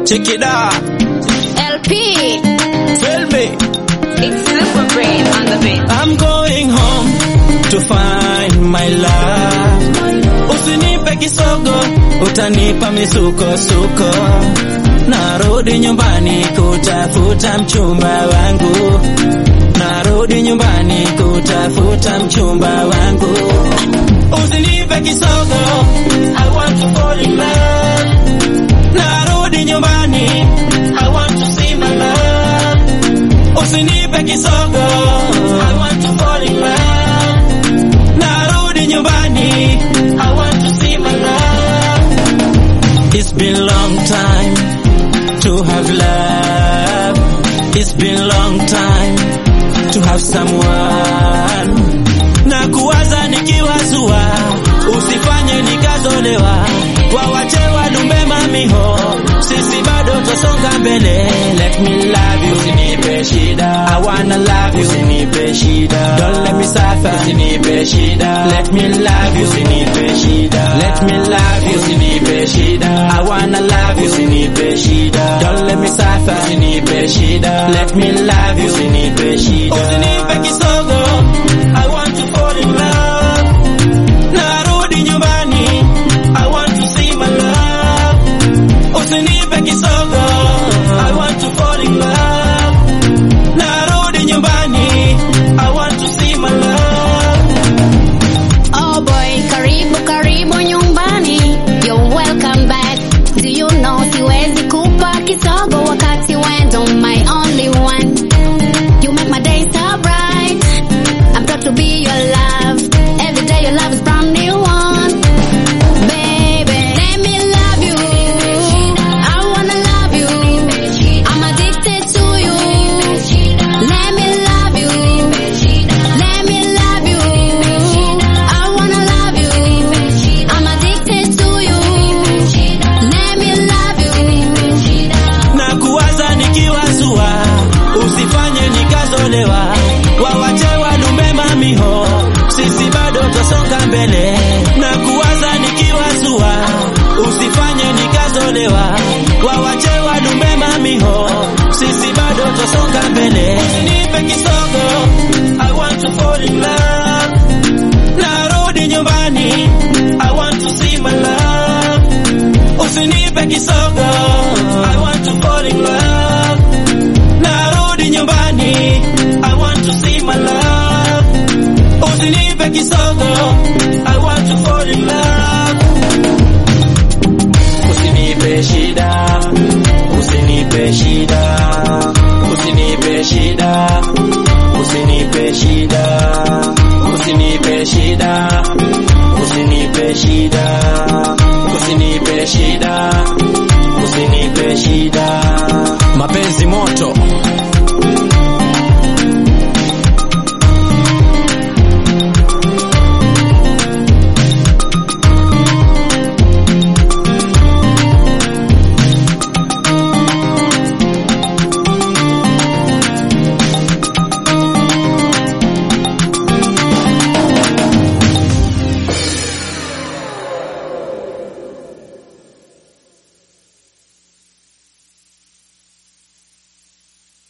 Check it out. LP. Tell me. It's Super Brain on the beat. I'm going home to find my love. Usinipe kisogo, utanipa misukosuko. Narudi nyumbani kutafuta mchumba wangu. Narudi nyumbani kutafuta mchumba wangu. Usinipe kisogo, I want to fall in love. Narudi nyumbani, I want to see my love. Usinipe kisogo, I want to fall in love. Narudi nyumbani, I want to see my love. It's been long time to have love. It's been long time to have someone. Na kuwaza nikiwazua, usifanye nikazolewa. Wawache wadumbe mamiho, sisi bado twasonga mbele. Let me love you, usinipe shida. I wanna love you, usinipe shida. Don't let me suffer, usinipe shida. Let me love you, usinipe shida. Let me love you, usinipe shida. I wanna love you, usinipe shida. Don't let me suffer, usinipe shida. Let me love you, usinipe shida. Usinipe kisogo, I want to fall in love. Narudi nyumbani, I want to see my love. Usinipe kisogo, I want to fall in love. Narudi nyumbani, I want to see my love. Oh boy, karibu karibu nyumbani. You're welcome back. Do you know siwezi kupa kisogo wakati wendo my only one. You make my day so bright. I'm proud to be your love. Every day your love is brand new one. Baby, let me love you. I wanna love you. I'm addicted to you. Let me love you. Let me love you. I wanna love you. I'm addicted to you. Let me love you. na kuwaza nikiwazua, usifanye nikazolewa, wawache walume mamiho, sisi bado twasonga mbele. Na kuwaza nikiwazua, usifanye nikazolewa, wawache walume mamiho, sisi bado twasonga mbele. Usinipe kisogo, I want to fall in love. Narudi nyumbani, I want to see my love. Usinipe kisogo, I want to fall in love. Narudi nyumbani, I want to see my love. Usinipe kisogo, I want to fall in love. Usinipe shida, usinipe shida, usinipe shida, usinipe shida, usinipe shida, usinipe shida, usinipe shida, usinipe shida. Mapenzi moto